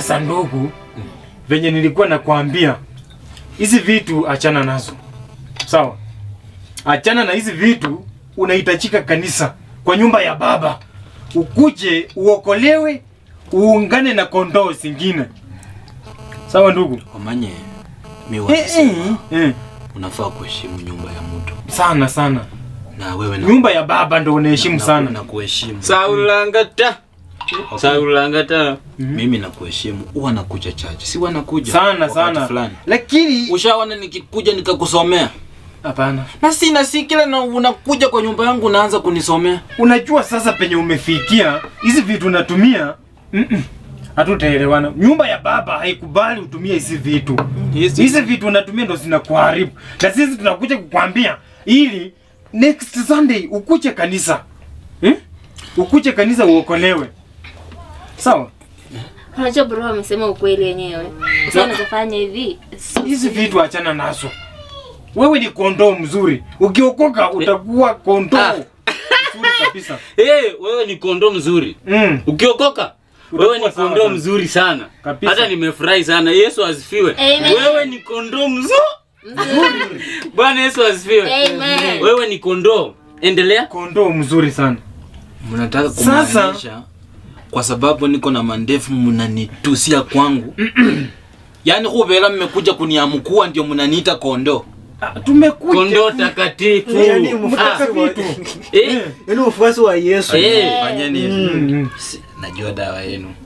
Sasa ndugu, venye nilikuwa nakwambia, hizi vitu achana nazo, sawa? Achana na hizi vitu, unahitajika kanisa kwa nyumba ya Baba, ukuje uokolewe, uungane na kondoo zingine, sawa ndugu? Wamanye mi Eh, wanasema eh, eh. unafaa kuheshimu nyumba ya mtu Sana sana, na wewe na nyumba ya Baba ndo unaheshimu na- sana. na kuheshimu Saulangata. Saulangata. mimi na kuheshimu huwa nakuja chache si wanakuja sana wakati sana, fulani lakini ushaona nikikuja nikakusomea hapana. na sina si kila na unakuja kwa nyumba yangu unaanza kunisomea Unajua sasa penye umefikia, hizi vitu unatumia mm-mm, hatutaelewana. Nyumba ya baba haikubali utumie hizi vitu. Hizi vitu unatumia ndo zinakuharibu, na sisi tunakuja kukwambia ili next Sunday ukuje kanisa eh? Ukuje kanisa uokolewe, sawa? Unajua bro amesema ukweli wenyewe. Sasa unazofanya hivi. Hizi vitu achana nazo. Wewe ni kondoo mzuri, ukiokoka utakuwa kondoo Ah. mzuri kabisa. Hey, wewe ni kondoo mzuri. Mm. Ukiokoka wewe ni Utakuwa sawa kondoo sana. mzuri sana. Kabisa. Hata nimefurahi sana. Yesu asifiwe. Amen. Wewe ni kondoo mzuri. Bwana Yesu asifiwe. Amen. Wewe ni kondoo. Endelea. Kondoo mzuri sana. mnataka Sasa- kumaanisha kwa sababu niko na mandefu mnanitusia kwangu yaani huvela mmekuja kuniamkua ndio mnaniita kondo Ah, tumekuja Kondoo takatifu. Yaani Ah, mfuasi wa eh, yaani mfuasi wa Yesu. eh. fanyeni hivi Mm, mm. Si- najua dawa yenu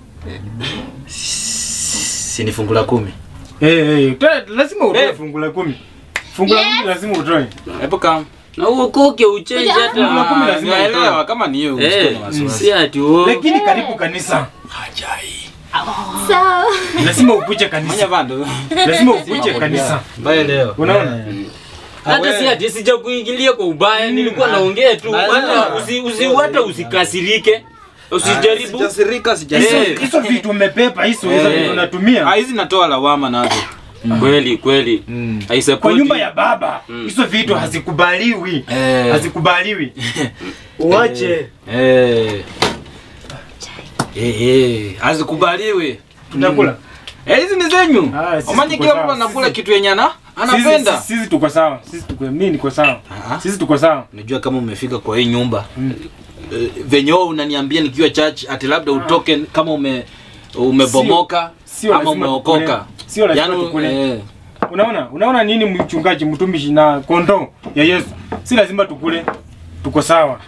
sini la kumi Eh, eh, ta- lazima utoe Eh. fungu la kumi. Fungu la kumi lazima utoe. hebu kama Na uokoke uchenje Fungu la hata. kumi lazima naelewa utoe. kama ni hiyo Eh, usikuwe na wasiwasi si ati uo. Lakini karibu kanisa. hajai Sawa. Lazima ukuje manya kanisa. vandu Lazima ukuje kanisa. mbaya leo Unaona? hata si ati sija kuingilia kwa ubaya, nilikuwa naongea tu, hata usi, usi, hata usikasirike, usijaribu. sijasirika Hizo sijasirika hizo vitu umepepa hizo hizo Eh. vitu unatumia. Ah, hizi natoa lawama nazo Kweli kweli, Mm. Kwa haisapoti. nyumba ya baba hizo vitu hazikubaliwi. Eh. Hazikubaliwi. Uache. Eh. Eh, eh, hazikubaliwi Tutakula. Eh, hizi ni zenyu Ah, sisi omanye tuko kila sawa, mtu anakula sisi- kitu yenye ana anapenda Sisi, sisi tuko sawa. Sisi tuko mimi niko sawa. Ah. Sisi tuko sawa. unajua kama umefika kwa hii nyumba eh, venye wewe unaniambia nikiwa church ati labda utoke kama ume umebomoka Sio ama lazima umeokoka tukule. Sio lazima Yaani, tukule. eh, Unaona? Unaona nini mchungaji mtumishi na kondoo ya Yesu? Si lazima tukule. Tuko sawa.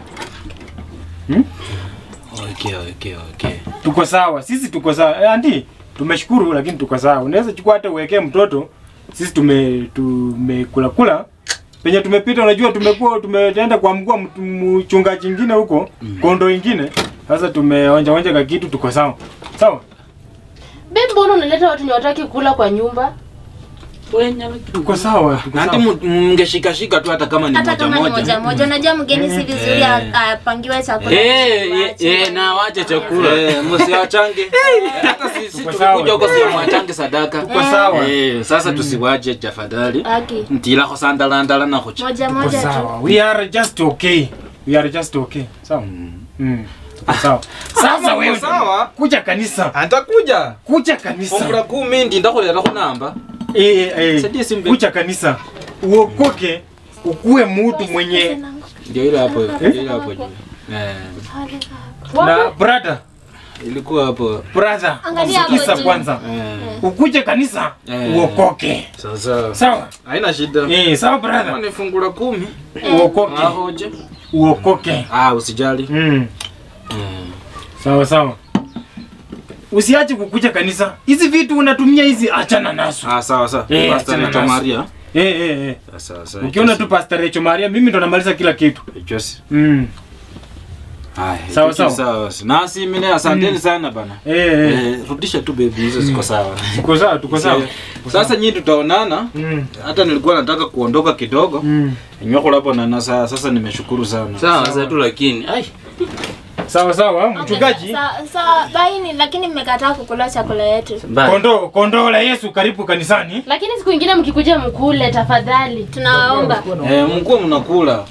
okay okay okay Tuko sawa. Sisi tuko sawa. Eh, andi tumeshukuru lakini tuko sawa. Unaweza chukua hata uwekee mtoto. Sisi tume tumekula kula. Penye tumepita unajua tumekuwa tumeenda kwa mkuu wa mtu- mchungaji mwingine huko, kondoo ingine. Sasa tumeonja onja ka kitu tuko sawa. Sawa? Be, mbona unaleta watu ni wataki kula kwa nyumba? Tuko sawa. Tuko nanti sawa. mngeshikashika tu hata kama ni Hata moja kama ni moja moja moja, unajua mgeni si vizuri a- apangiwe chakula. Eh, eh, Waache. eh, na wache chakula. Eh, msiwachange hata sisi Tuko sawa. tukikuja huko sio mwachange sadaka Tuko sawa. Eh, sasa tusiwache tafadhali Aki. ntilako sandalandala nakucha Moja Tuko moja tu. sawa. We are just okay. We are just okay. Sawa? Mm. Tuko sawa. Sasa wewe sawa. kuja kanisa. antakuja Kuja kanisa. fungula kumi ndi ndakulera kunamba Eh, eh, eh. Saidia simbe. Kuja kanisa. Uokoke ukuwe mtu mwenye ndio ile hapo ndio ile hapo juu eh na brother, ilikuwa hapo brother. Angalia hapo Sikiza juu. kwanza. eh Ukuje kanisa Eh. uokoke. sasa Sawa? haina shida Eh, sawa kama brother. ni fungula kumi Uokoke. ahoje Uokoke. ah usijali Mm. Mm. Sawa sawa. Usiache kukuja kanisa. Hizi vitu unatumia hizi achana nazo. ah sawa sawa Eh, pastor achana Rachel nazo. Maria Eh eh eh. Ah, sawa sawa Ukiona tu Pastor Recho Maria, mimi ndo namaliza kila kitu. Jose Mm. Haya, Sawa, tuki sawa. sawa basi. Nasi mimi asanteni sana bana. Eh eh. Eh, rudisha tu baby hizo ziko sawa. Tuko sawa, tuko sawa. Sasa nyinyi tutaonana. Mm. Hata nilikuwa nataka kuondoka kidogo. Mm. Nyweko hapo na nasa sasa nimeshukuru sana. Sawa sasa tu lakini. Ai. Sawa sawa, mchungaji. Sawa sawa, baini lakini mmekataa kukula chakula yetu. Bye. Kondoo, kondoo la Yesu karibu kanisani. Lakini siku ingine mkikuja mkule tafadhali. Tunawaomba. Eh, mkuu mnakula.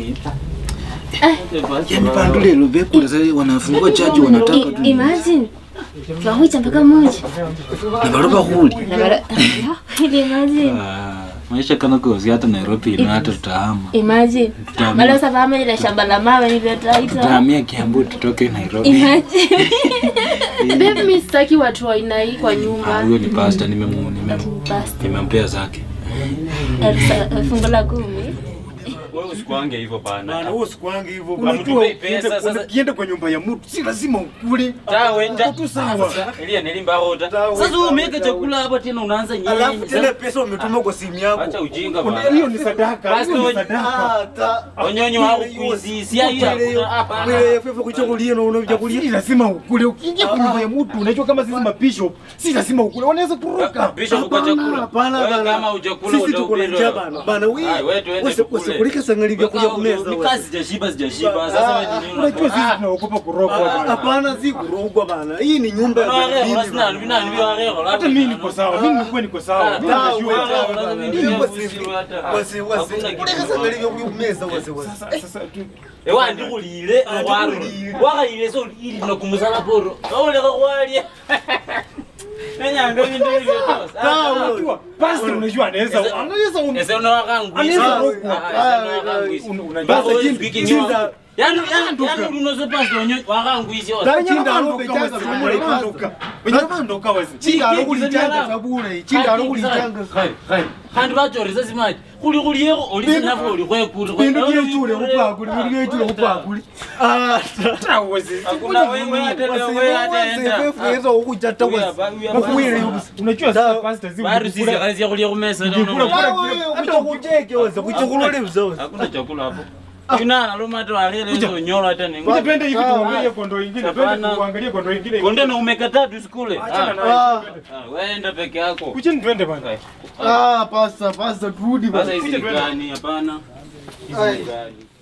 Yaani pandule lobekula sasa wanafungua chaji wanataka I- Imagine twahucha mpaka moja navaluva khuli Na bara- Ili imagine maisha kana kosi hata nairobi ino hata tutahama imagine Tutahamia- wala usafahama ile shamba la mawe niliotaita tutahamia kiambu tutoke nairobi imagine Babe, mi sitaki watu wa aina hii kwa Ah, nyumba. huyo ni pasta nimemu- nimemu- Basi, nimempea zake elfu- fungu la kumi Wewe usikwange hivyo bana. Bana, wewe usikwange hivyo Unajua, bana. Mtupei pesa, ukienda- sasa- ukienda kwa nyumba ya mtu si lazima ukule. Tawe ta. Uko tu sawa. Elia nilimba rota. Tawe, Sasa tawe, umeweka tawe. chakula hapa tena unaanza Alafu nyinyi. tena pesa umetuma kwa simu Acha yako. ujinga Kuna- bana. Hiyo ni sadaka. Basi Hiyo ni wewe- sadaka. Ah, ta- Onyonyo wako kuizisia hiyo hakuna hapa. Wewe fefe kuchagulia na unachagulia. Si lazima ukule. Ukiingia kwa nyumba ya mtu unajua kama sisi mabishop si lazima ukule. Wanaweza kuruka. Bishop kwa chakula. Hapana Wewe bana. kama hujakula Sisi tuko na utahubiri. njaa bana. Bana wewe. Ah, wewe tuende Wase tukule. wasekulika sangali vya kuja kumeza. Ni wewe. kazi sijashiba sijashiba. Sasa wewe ni nini? Unajua sisi tunaogopa kurogwa bwana. Hapana, si kurogwa bana. Hii ni nyumba ya Unawareho, madini basi nani, bana. nani, nani, Hata mimi niko sawa. Mimi nilikuwa niko sawa. Mimi Ah, najua. wewe, Sawa, wewe, sasa wewe, mimi wewe, ndio wase- usiru hata. wase- wase- Hakuna kitu kulika kama sangali hapo. vya kumeza wase wase. Sasa sasa tu ewa ndikulile wakayile so ili nakumusala poro auleka kwalya nenyanga vindu Unajua, pastor unajua anaweza Ese- anaweza um- ese unowakangwisa Anaweza rogwa. Un- unajua Basi chinda- chinda- yani unose pasi onyo wakangwisi Ta- Wenye chinda bandoka alobe wezi, changa wenye sabule bandoka. Wenye bandoka wezi. Chinda alokulichanga sabule. Chinda alokulichanga. khandi vachorisa simaji kuli kuliyeko olisinafo oli Bindu byechule kupakuli, bindu byechule kupakuli. Ah, ta- Hata wezi. wasefefueza ukuchata wakuwile Unajua sasa pastor zi varusisiakhalisia kulia kumesa kucheke waza kuchokulole uzawe hakuna chakula hapo inana lomata wakheleonyola hata Kuja twende hivi Ah, tuangalie kondo ingine, twende Hapana. tuangalie kondo ingine. konde na umeka tatu sikule Achana Ah, nayo. Ah, ah, wenda peke yako Kucheni twende bana. ah, pasta pasta turudi sasa bana hizi ni gani hapana hizi Ai. ni gani